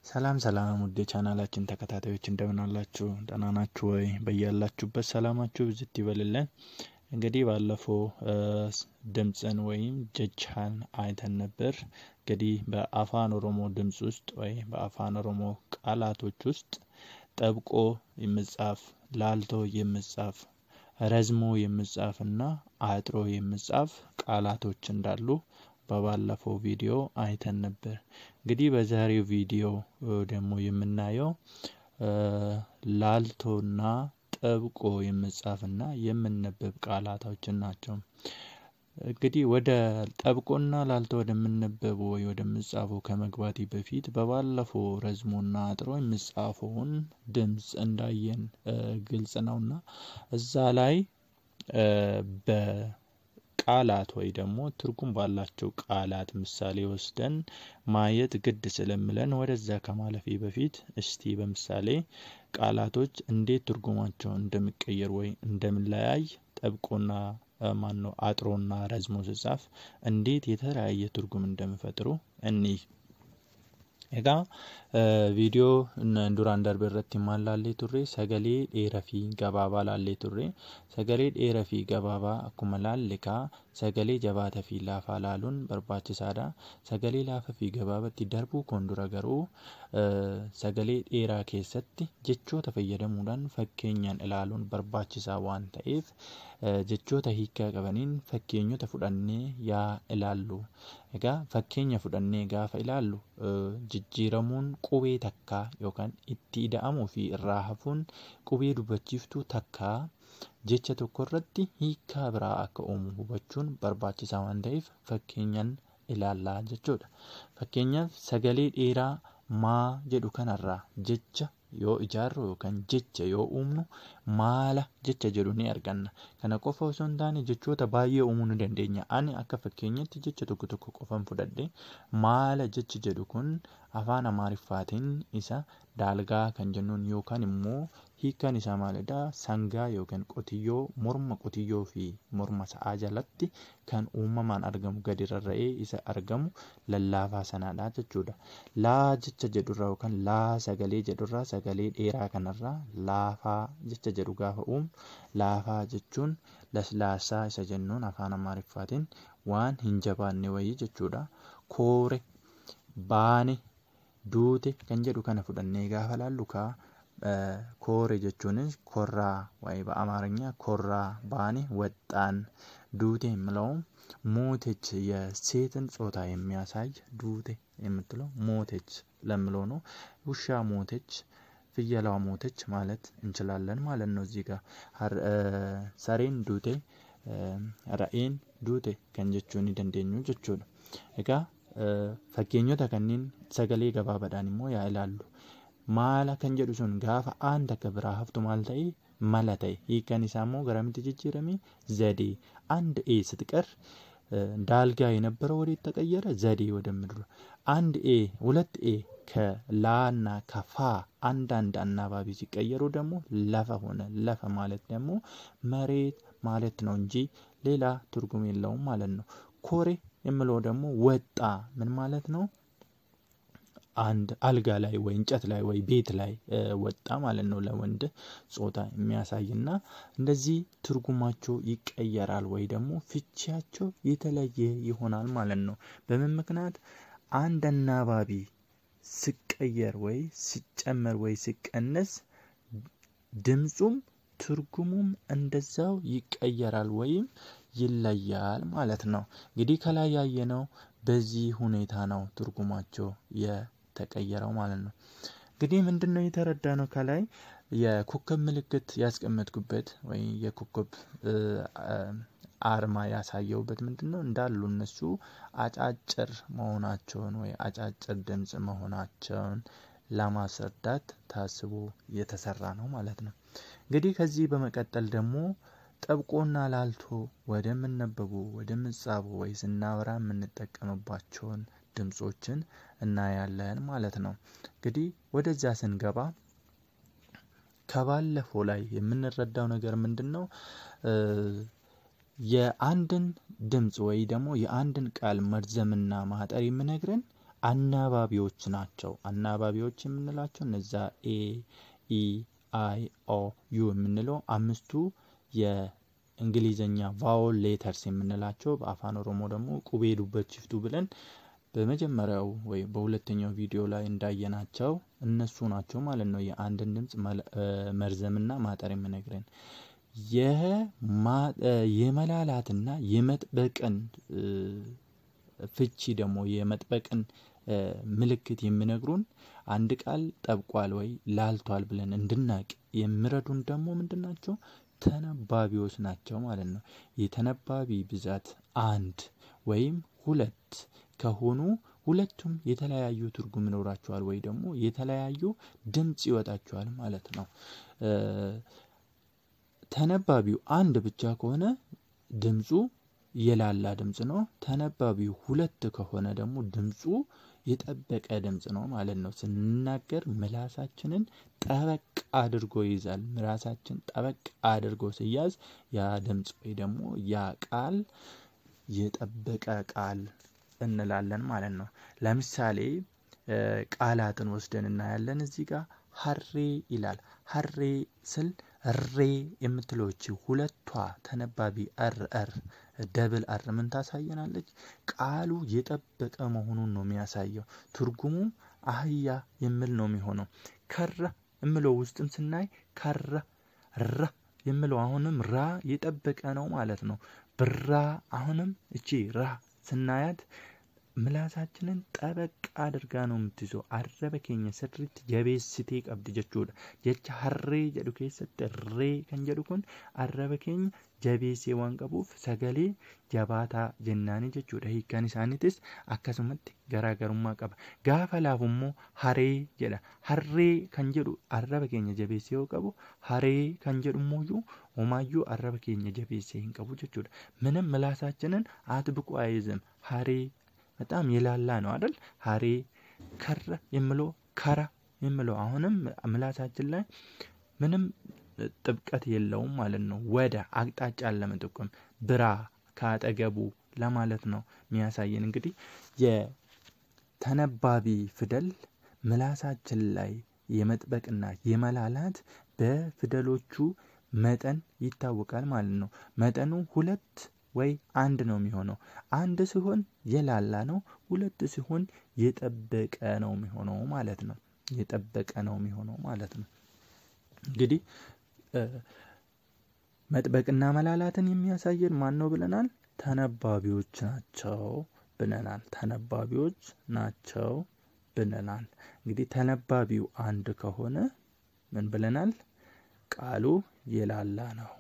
ሰላም ሰላም ውድ የቻናላችን ተከታታዮች እንደምን አላችሁ? ደህና ናችሁ ወይ? በያላችሁበት ሰላማችሁ ብዝት ይበልልን። እንግዲህ ባለፈው ድምፅን ወይም ጀቻን አይተን ነበር። እንግዲህ በአፋን ኦሮሞ ድምፅ ውስጥ ወይ በአፋን ኦሮሞ ቃላቶች ውስጥ ጠብቆ የምጻፍ ላልቶ የምጻፍ ረዝሞ የምጻፍ እና አጥሮ የምጻፍ ቃላቶች እንዳሉ በባለፈው ቪዲዮ አይተን ነበር። እንግዲህ በዛሬው ቪዲዮ ደግሞ የምናየው ላልቶና ጠብቆ የምጻፍና የምነበብ ቃላቶችን ናቸው። እንግዲህ ወደ ጠብቆና ላልቶ ወደምነበቡ ወይ ወደምጻፉ ከመግባቴ በፊት በባለፈው ረዝሞና አጥሮ የምጻፈውን ድምፅ እንዳየን ግልጽ ነውና እዛ ላይ በቃላት ወይ ደግሞ ትርጉም ባላቸው ቃላት ምሳሌ ወስደን ማየት ግድ ስለምለን ወደዛ ከማለፌ በፊት እስቲ በምሳሌ ቃላቶች እንዴት ትርጉማቸው እንደሚቀየር ወይ እንደምለያይ ጠብቆና ማን ነው አጥሮና ረዝሞ ስጻፍ እንዴት የተለያየ ትርጉም እንደሚፈጥሩ እኒህ Egaa viidiyoo duraan darbe irratti maal laallee turre sagalee dheeraa fi gabaabaa laallee turre sagalee dheeraa fi gabaabaa akkuma laalle kaa sagalee jabaataa fi laafaa laaluun barbaachisaadha. Sagalee laafaa fi gabaabatti darbuu koon dura garuu sagalee dheeraa keessatti jechoota fayyadamuudhaan fakkeenyaan ilaaluun barbaachisaa waan ta'eef jechoota hiikaa qabaniin fakkeenyota fudhannee yaa ilaallu. Egaa fakkeenya fudhannee gaafa ilaallu jijjiiramuun qubee takkaa yookaan itti ida'amuu fi irraa hafuun qubee dubbachiiftuu takkaa jecha tokko irratti hiikaa biraa akka uumu hubachuun barbaachisaa waan ta'eef fakkeenyaan ilaallaa jechuudha. Fakkeenyaaf sagalee dheeraa maa jedhu kanarraa jecha yoo ijaarru yookaan jecha yoo uumnu maala jecha jedhu ni arganna. Kana qofa osoo hin taane jechoota baay'ee uumuu ni dandeenya. Ani akka fakkeenyatti jecha tokko tokko qofan fudhadhe maala jechi jedhu kun afaan amaariffaatiin isa daalgaa kan jennuun yookaan immoo hiikaan isaa maalidha sangaa yookaan qotiyyoo morma qotiyyoo fi morma sa'aa jalatti kan uumamaan argamu gadi rarra'ee isa argamu lallaafaa sanaadha jechuudha. Laa jecha jedhurraa yookaan laa sagalee jedhurraa sagalee dheeraa kanarraa laafaa jecha jedhu gaafa uumu laafaa jechuun laslaasaa isa jennuun afaan amaariffaatiin waan hin jabaanne wayii jechuudha. Koore baane duute kan jedhu kana fudhannee gaafa laallu kaa ኮሬ jechuunis ኮራ ወይ በአማርኛ ኮራ ባኔ ወጣን ዱቴ የምለውም ሞቴች የሴትን ጾታ የሚያሳይ ዱቴ የምትለው ሞቴች ለምለው ነው። ውሻ ሞቴች ፍየሏ ሞተች ማለት እንችላለን ማለት ነው። እዚህ ጋር ሰሬን ዱቴ ረኤን ዱቴ ከን jechuun ni dandeenyu jechuudha. Egaa fakkeenyota kanneen sagalee gabaabaadhaan immoo yaa ilaallu. maala kan jedhu sun gaafa aan takka biraa haftu maal ta'e mala ta'e hiikaan isaa immoo garamitti jijjiirame ዘዴ አንድ ኤ ስትቀር ዳልጋ የነበረው ወዴት ተቀየረ? ዘዴ ወደምድሩ አንድ ኤ ሁለት ኤ ከላና ከፋ አንዳንድ አናባቢ ሲቀየሩ ደግሞ ለፈ ሆነ። ለፈ ማለት ደግሞ መሬት ማለት ነው እንጂ ሌላ ትርጉም የለውም ማለት ነው። ኮሬ የምለው ደግሞ ወጣ ምን ማለት ነው? አንድ አልጋ ላይ ወይ እንጨት ላይ ወይ ቤት ላይ ወጣ ማለት ነው። ለወንድ ጾታ የሚያሳይና እንደዚህ ትርጉማቸው ይቀየራል ወይ ደግሞ ፍቺያቸው የተለየ ይሆናል ማለት ነው። በምን ምክንያት አንድ አናባቢ ሲቀየር ወይ ሲጨመር ወይ ሲቀነስ ድምፁም ትርጉሙም እንደዛው ይቀየራል ወይም ይለያል ማለት ነው። እንግዲህ ከላይ ያየነው በዚህ ሁኔታ ነው ትርጉማቸው የተቀየረው ማለት ነው። እንግዲህ ምንድነው የተረዳነው ከላይ የኮከብ ምልክት ያስቀመጥኩበት ወይ የኮከብ አርማ ያሳየውበት ምንድነው እንዳሉ እነሱ አጫጭር መሆናቸውን ወይ አጫጭር ድምጽ መሆናቸውን ለማስረዳት ታስቦ የተሰራ ነው ማለት ነው። እንግዲህ ከዚህ በመቀጠል ደግሞ ጠብቆና ላልቶ ወደምነበቡ ወደምጻፉ ወይ ስናወራ የምንጠቀምባቸውን ድምጾችን እናያለን ማለት ነው። እንግዲህ ወደዚያ ስንገባ ከባለፈው ላይ የምንረዳው ነገር ምንድነው? የአንድን ድምጽ ወይ ደግሞ የአንድን ቃል መርዘምና ማጠር የሚነግረን አናባቢዎች ናቸው። አናባቢዎች የምንላቸው እነዛ ኤ ኢ አይ ኦ ዩ የምንለው አምስቱ የእንግሊዘኛ ቫውል ሌተርስ የምንላቸው በአፋን ኦሮሞ ደግሞ ቁቤ ዱበት ሽፍቱ ብለን በመጀመሪያው ወይ በሁለተኛው ቪዲዮ ላይ እንዳየናቸው እነሱ ናቸው ማለት ነው። የአንድን ድምፅ መርዘምና ማጠር የምነግረን የመላላትና የመጥበቅን ፍቺ ደግሞ የመጥበቅን ምልክት የሚነግሩን አንድ ቃል ጠብቋል ወይ ላልቷል ብለን እንድናቅ የሚረዱን ደግሞ ምንድን ናቸው? ተነባቢዎች ናቸው ማለት ነው። የተነባቢ ብዛት አንድ ወይም ሁለት ከሆኑ ሁለቱም የተለያዩ ትርጉም ይኖራቸዋል ወይ ደግሞ የተለያዩ ድምፅ ይወጣቸዋል ማለት ነው። ተነባቢው አንድ ብቻ ከሆነ ድምፁ የላላ ድምፅ ነው። ተነባቢው ሁለት ከሆነ ደግሞ ድምፁ የጠበቀ ድምፅ ነው ማለት ነው። ስንናገር ምላሳችንን ጠበቅ አድርጎ ይይዛል። ምላሳችን ጠበቅ አድርጎ ሲያዝ ያ ድምፅ ወይ ደግሞ ያ ቃል የጠበቀ ቃል እንላለን ማለት ነው። ለምሳሌ ቃላትን ወስደን እናያለን። እዚህ ጋር ሀሬ ይላል። ሀሬ ስል ሬ የምትለች ሁለቷ ተነባቢ አር አር ደብል አር ምን ታሳየናለች? ቃሉ የጠበቀ መሆኑን ነው የሚያሳየው። ትርጉሙም አህያ የሚል ነው የሚሆነው። ከራ የምለው ውስጥም ስናይ ከራ ራ የምለው አሁንም ራ የጠበቀ ነው ማለት ነው። ብራ አሁንም እቺ ራ ስናያት ምላሳችንን ጠበቅ አድርጋ ነው የምትይዘው። አረበ ኬኛ ስሪት ጀቤስቴ ቀብድ ጀchuudha. Jecha harree jedhu keessatti ree kan jedhu kun arraba keenya jabeessee waan qabuuf sagalee jabaataa jennaani jechuudha. Hiikkaan isaaniitis akkasumatti garaagarummaa qaba. Gaafa laafu immoo haree jedha. Harree kan jedhu arraba keenya jabeessee yoo qabu haree kan jedhu immoo homaayyuu arraba keenya jabeessee hin qabu jechuudha. ምንም ምላሳችንን አጥብቆ አይዝም። ሀሬ በጣም የላላ ነው አይደል? ሀሬ ከረ የምለው ከራ የምለው አሁንም ምላሳችን ላይ ምንም ጥብቀት የለውም ማለት ነው። ወደ አቅጣጫን ለመጠቆም ብራ ከአጠገቡ ለማለት ነው የሚያሳየን። እንግዲህ የተነባቢ ፊደል ምላሳችን ላይ የመጥበቅና የመላላት በፊደሎቹ መጠን ይታወቃል ማለት ነው። መጠኑ ሁለት ወይ አንድ ነው የሚሆነው። አንድ ሲሆን የላላ ነው፣ ሁለት ሲሆን የጠበቀ ነው የሚሆነው ማለት ነው። የጠበቀ ነው የሚሆነው ማለት ነው። እንግዲህ መጥበቅና መላላትን የሚያሳየን ማን ነው ብለናል? ተነባቢዎች ናቸው ብለናል። ተነባቢዎች ናቸው ብለናል። እንግዲህ ተነባቢው አንድ ከሆነ ምን ብለናል? ቃሉ የላላ ነው